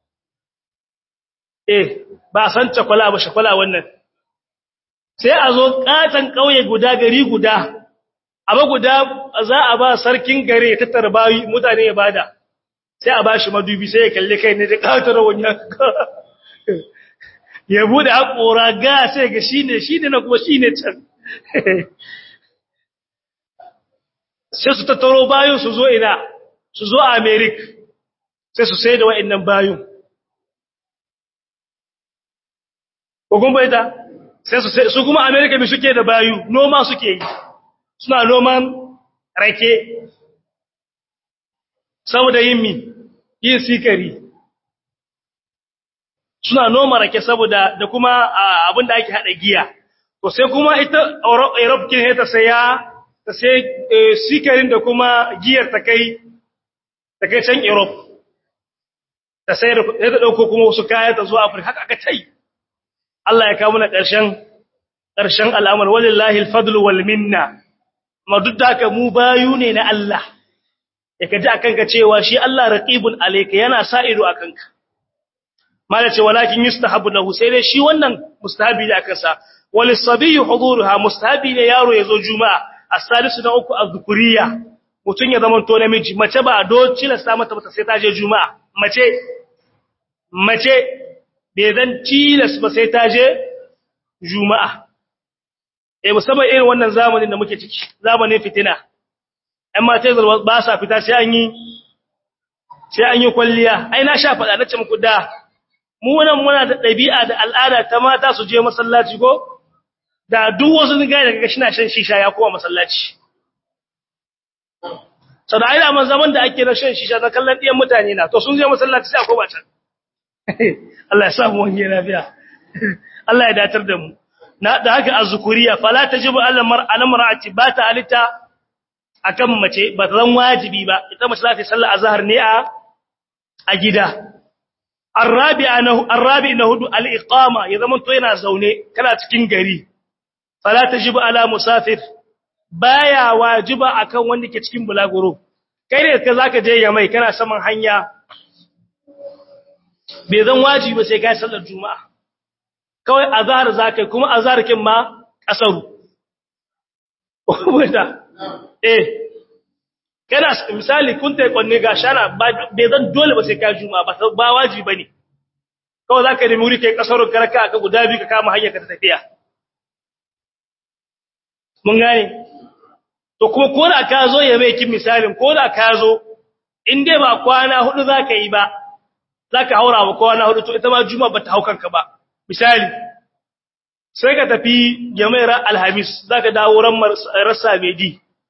eh ba a san cakwala ba shakwala wannan sai a zo katan kauye guda gari guda abu guda za a ba sarkin gare ya tattara bayi mutane ya bada sai a ba shi madubi sai ya kalle kai ne da katar wani ya bude haƙora ga sai ga shi ne shi ne na kuma shi ne can sai su tattaro bayan su zo ina su zo a amerik sai su sai da wa'annan bayan kogun bai ta sai su kuma amerika mai suke da bayu noma suke yi suna noman rake saboda yin mi yin sikari suna noma rake saboda da kuma abin da ake haɗa giya to sai kuma ita europe kin ta saya ta sai sikarin da kuma giyar ta kai ta kai can europe ta sai da ta dauko kuma wasu kaya ta zo afirka haka aka tai Allah ya kawo mana ƙarshen ƙarshen al'amar walillahi alfadlu wal minna amma duk da haka mu bayu ne na Allah ya kaji akan ka cewa shi Allah raqibun alayka yana sa ido akan ka mala ce walakin yustahabu lahu sai dai shi wannan mustahabi ne akan sa walis sabiyyu huduruha mustahabi ne yaro yazo juma'a as-salisu na uku az-zukuriya mutun ya zama to namiji mace ba do cilasta mata mata sai ta je juma'a mace mace bai zan tilas ba sai ta je juma'a eh musamman irin wannan zamanin da muke ciki zamanin fitina ɗan mata ba sa fita sai an yi sai an yi kwalliya ai na sha faɗa na ce muku da mu wannan muna da ɗabi'a da al'ada ta mata su je masallaci ko da duk wasu gaya daga shi na shan shisha ya kowa masallaci sau da aida man zaman da ake na shan shisha na kallon ɗiyan mutane na to sun je masallaci sai a koma can Allah ya samu wani lafiya Allah ya datar da mu na da haka azzukuriya fala tajibu ala mar'ati ba ta halitta akan mace ba ta zan wajibi ba ita mace za ta sallar azhar ne a a gida arabi'a na arabi na hudu al-iqama ya zama to yana zaune kana cikin gari fala tajibu ala musafir baya wajiba akan wanda ke cikin bulaguro kai ne ka zaka je yamai kana saman hanya bai zan wajibi ba sai kai sallar juma'a kawai azhar zakai kuma azhar kin ma kasaru wanda eh kana misali kun tai kwanne ga shana bai zan dole ba sai kai juma'a ba ba wajibi bane kawai zaka nemi wuri kai kasaru karaka aka guda biyu ka kama hanyar ka ta tafiya mun gane to kuma ko da ka zo ya mai kin misalin ko da ka zo in dai ba kwana hudu zaka yi ba zaka haura ba kwana hudu to ita ma juma'a bata haukanka ba misali sai ka tafi jami'ar alhamis zaka dawo ran rasa medi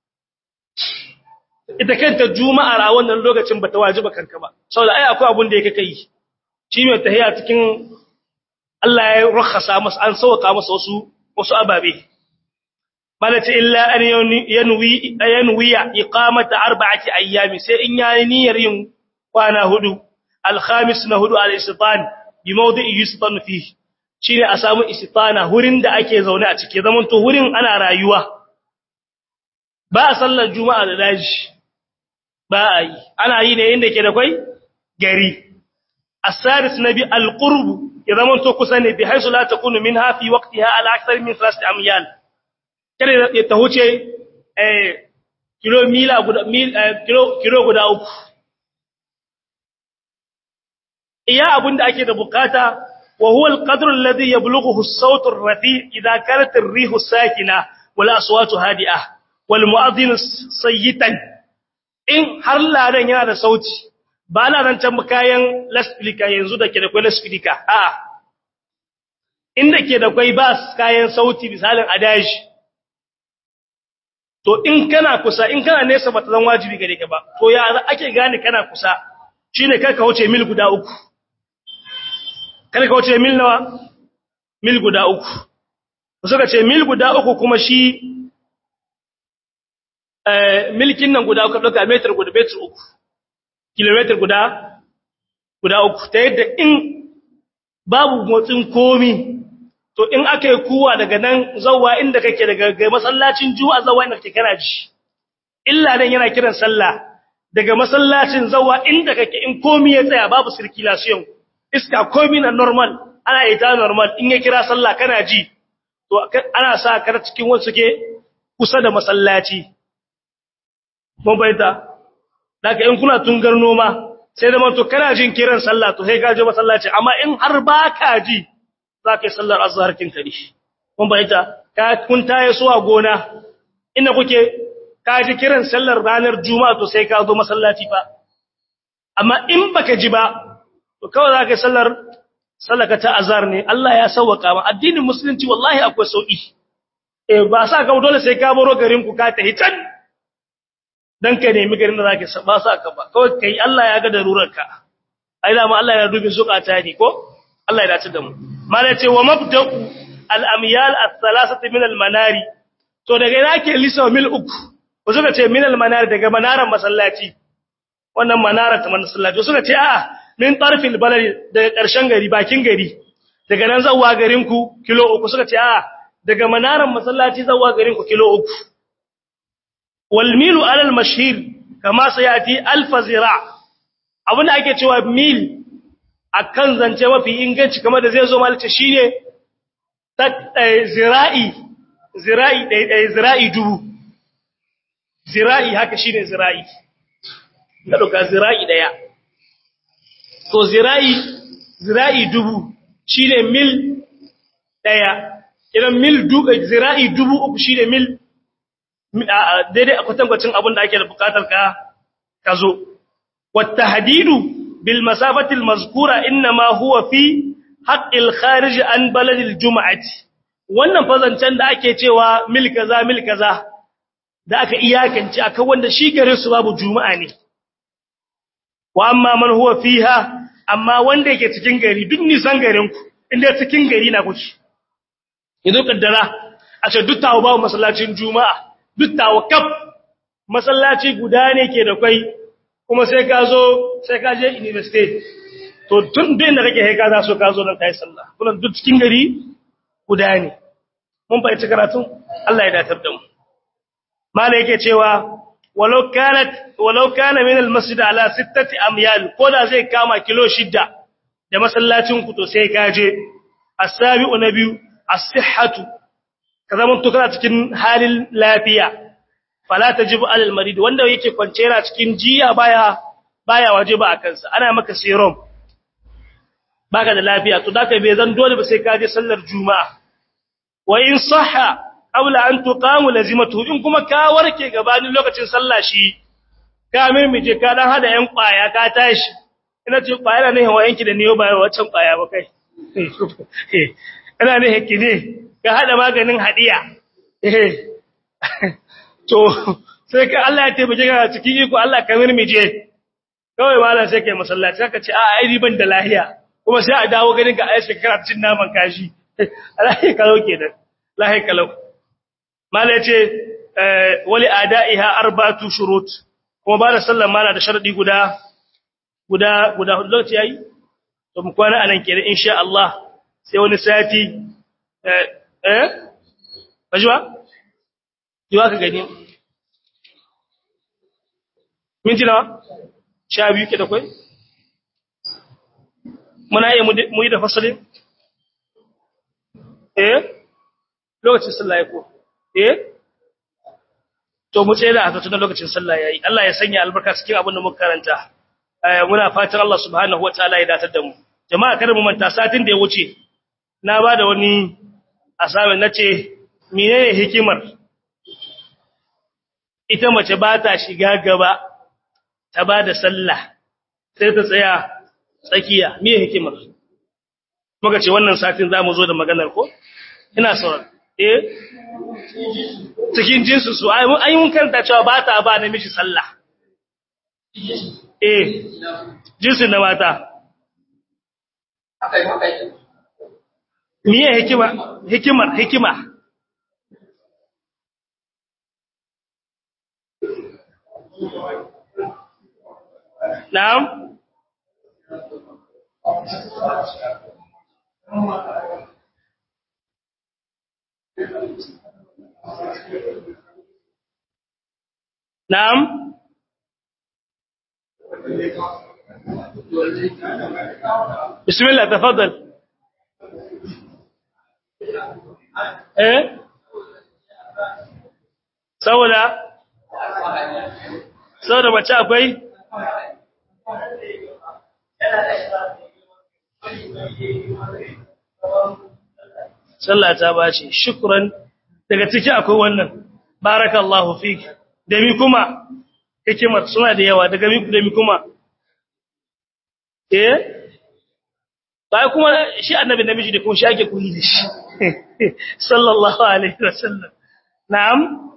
ita kanta juma'ar a wannan lokacin bata wajiba kanka ba saboda ai akwai abun da yake kai shi mai tahiya cikin Allah ya rukhasa masa an sauka masa wasu wasu ababe malati illa an yanwi yanwiya iqamata arba'ati ayyami sai in yayi niyyar yin kwana hudu alkhamis na hudu al-istitan bi mawdi'i yustan fihi shine a samu istitana hurin da ake zaune a cike zaman to hurin ana rayuwa ba a sallar juma'a da daji ba a yi ana yi ne inda ke da kwai gari as-sadis nabi al-qurb ya zaman to kusa ne bi haisu la takunu minha fi waqtiha ala akthar min thalath amyal kada ya ta huce eh kilo mila guda mil kilo kilo guda uku iya abinda ake da bukata wa huwa al-qadr alladhi yablughu as-sawt ar-rafi' idha kanat ar-rihu sakina wal aswatu hadi'ah wal mu'adhdhin sayyitan in har ladan yana da sauti ba na nan can kayan lasfilika yanzu da ke da kwai lasfilika a inda ke da kwai ba kayan sauti misalin adaji to in kana kusa in kana nesa ba ta zan wajibi gare ka ba to ya ake gane kana kusa shine kai ka wuce mil guda uku kada ka wuce mil nawa mil guda uku suka ce mil guda uku kuma shi milkin nan guda uku ɗauka metar guda metar uku kilometer guda guda uku ta yadda in babu motsin komi to in aka yi kuwa daga nan zawwa inda kake daga masallacin juma'a zawwa inda kake kana ji illa nan yana kiran sallah daga masallacin zawwa inda kake in komi ya tsaya babu circulation iska komi na normal ana ita normal in ya kira sallah kana ji to ana sa ka cikin wasu ke kusa da masallaci mun bayyana daga in kuna tungar noma sai da to kana jin kiran sallah to sai ka je masallaci amma in har ba ka ji za ka yi sallar azhar kin kare mun bayyana ka kun taye su a gona inda kuke ka ji kiran sallar ranar juma'a to sai ka zo masallaci fa amma in baka ji ba to kawai za ka yi sallar sallaka ta azhar ne Allah ya sauwaka ma addinin musulunci wallahi akwai sauki eh ba sa ka dole sai ka baro garin ku ka tafi can dan ka nemi garin da zaka ba sa ka ba kawai kai Allah ya ga darurarka ai da mu Allah ya dubi zukata ne ko Allah ya dace da mu mala ce wa mabda'u al-amyal ath-thalathati min al-manari to daga ina ke lisa mil uku ko suka ce min al-manari daga manaran masallaci wannan manara ta masallaci suka ce a'a min tarfil baladi daga ƙarshen gari bakin gari daga nan zawwa garin ku kilo uku suka ce a'a daga manaran masallaci zawwa garin ku kilo uku والميل على المشهير كما سياتي الف زراع abin da ake cewa mil akan zance mafi inganci kamar da zai zo malta shine zira'i zira'i dai zira'i dubu zira'i haka shine zira'i da doka zira'i daya to zira'i zira'i dubu shine mil daya idan mil dubu zira'i dubu uku shine mil daidai a kwatankwacin abin da ake da bukatar ka ka zo wata hadidu bil masafatil mazkura inma huwa fi haqqil kharij an baladil juma'ati wannan fazancen da ake cewa mil kaza mil kaza da aka iyakance akan wanda shi gare su babu juma'a ne wa amma man huwa fiha amma wanda yake cikin gari duk nisan garin ku inda cikin gari na kuke yanzu kaddara a ce duk tawo babu masallacin juma'a duk tawakaf masallaci guda ne ke da kwai kuma sai ka zo sai ka je university to tun din da kake haika za so ka zo don kai sallah kuma duk cikin gari guda ne mun fahimci karatun Allah ya datar da mu mala yake cewa walau kanat walau kana min almasjid ala sittati amyal ko da zai kama kilo shidda da masallacin ku to sai ka je as-sabi'u nabiyu as-sihhatu ka zama to kana cikin halin lafiya fala tajibu alal marid wanda yake kwance yana cikin jiya baya baya wajiba a kansa ana maka serum baka da lafiya to daka bai zan dole ba sai ka je sallar juma'a wa in sahha qabla an tuqamu lazimatu in kuma ka warke gabanin lokacin sallah shi ka mimije ka dan hada yan kwaya ka tashi ina ce kwaya ne hawa yanki da niyo ba wancan kwaya ba kai ina ne hakki ne ka hada maganin hadiya eh to sai ka Allah ya taimake ka cikin iko Allah ka mirmije kawai malam sai kai masallaci saka ce a ai riban da lahiya kuma sai a dawo ganin ka aisha kana cin naman kashi lahi kalau kenan lahi kalau malam yace wali adaiha arbatu shurut kuma ba da sallan mala da sharadi guda guda guda lokaci yayi to mu kwana anan kenan insha Allah sai wani sati eh Bajuwa? Yiwa ka gani. Minti nawa? Sha biyu ke da kwai? Muna iya mu yi da fasalin? Eh? Lokacin sallah ya ko? Eh? To mu tsaye da aka tunan lokacin sallah ya yi. Allah ya sanya albarka cikin abin da muka karanta. Muna fatan Allah subhanahu wa ta'ala ya datar da mu. Jama'a kada mu manta satin da ya wuce, na ba da wani asabe na ce, menene hikimar ita mace ba ta shiga gaba ta ba da sallah sai ta tsaya tsakiya me hikimar muka ce wannan satin za mu zo da maganar ko ina sauran eh cikin jinsu su ai mun karanta cewa ba ta ba namiji sallah eh jinsu na mata miye hikima hikimar hikima Na'am? na'am bismillah tafaddal eh saboda saboda mace akwai sallah ta bace shukran daga ciki akwai wannan barakallahu fik da mi kuma hikimar suna da yawa daga mi da mi kuma eh bai kuma shi annabi namiji da kuma shi ake koyi da shi sallallahu alaihi wasallam na'am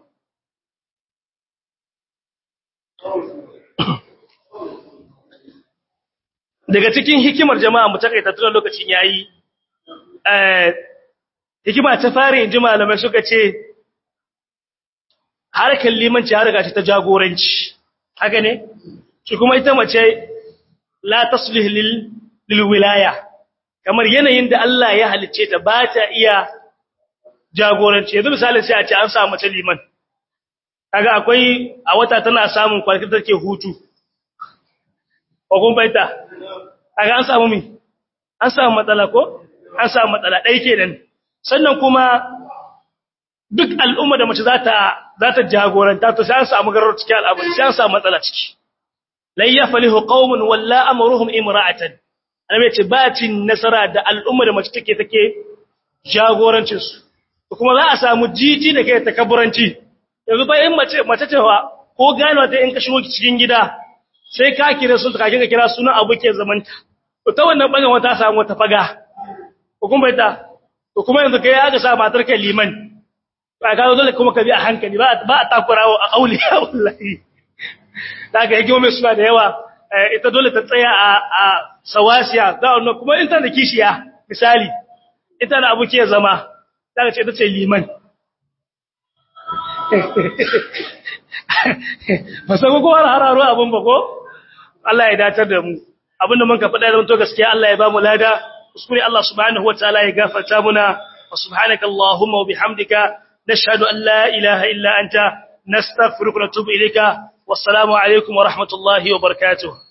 daga cikin hikimar jama'a mu takaita tun lokacin yayi eh hikima ta fara inji malamai suka ce harkar limanci harka ce ta jagoranci haka ne shi kuma ita mace la taslih lil lil wilaya kamar yanayin da Allah ya halicce ta ba ta iya jagoranci yanzu misali sai a ce an samu mace liman kaga akwai a wata tana samun kwarkin take hutu ko kun baita kaga an samu mi an samu matsala ko an samu matsala dai kenan sannan kuma duk al'umma da mace za ta za ta jagoranta to sai an samu garar cikin al'amari sai an samu matsala ciki lan yaflihu qaumun walla amruhum imra'atan annabi ce ba cin nasara da al'umma da mace take take jagorancin su kuma za a samu jiji da kai takabburanci yanzu ba in mace mace cewa ko gano ta in ka shigo cikin gida sai ka kira su ka kinga kira sunan abu ke zamanta to ta wannan bangan wata samu wata faga ko kuma ita to kuma yanzu kai aka sa matar kai liman ba ka dole kuma ka bi a hankali ba ba a takurawa a kauli wallahi daga yake mai suna da yawa ita dole ta tsaya a a sawasiya da wannan kuma in ta da kishiya misali ita da abu ke zama daga ce ita ce liman ba san ko har hararo abun ba ko Allah ya datar da mu abinda mun ka faɗa da mun to gaskiya Allah ya ba mu lada kuskure Allah subhanahu wataala ya gafarta muna wa subhanaka allahumma wa bihamdika nashhadu an la ilaha illa anta nastaghfiruka wa natubu ilayka wassalamu alaikum wa rahmatullahi wa barakatuh